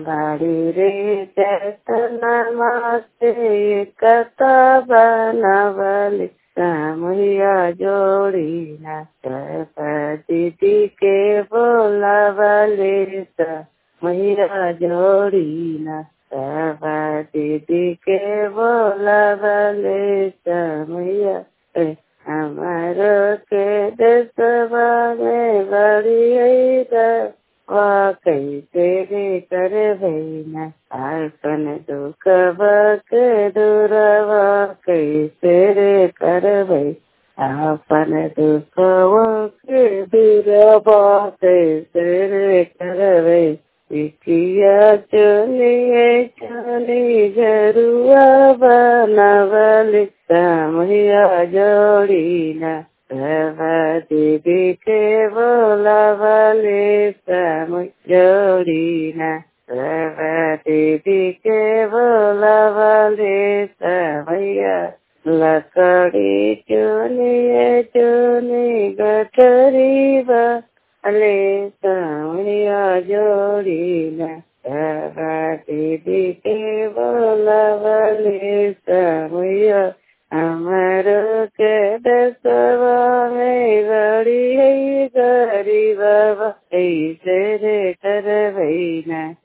बाड़ी रे चेतनमा से कथा बनवली समुया जोड़ी न दीदी के बोलावले मैया जोड़ी न दीदी के बोलावले मैया हमारो के देशवा में बड़ी कैसे रे कर भैना आसन दुख के दूरवा कैसे रे कर भई आपन दुख के दूरवा कैसे रे कर भई किया चलिए चली जरुआ बनवली समया जोड़ी न दीदी के बोलावले सम जोड़ी न दीदी के बोलावले समया लकड़ी चुनिए चुनी गठरी बले समया जोड़ी न दीदी के बोलावले समया अमर के दसवा में बड़ी गरीब ऐसे रे कर भैना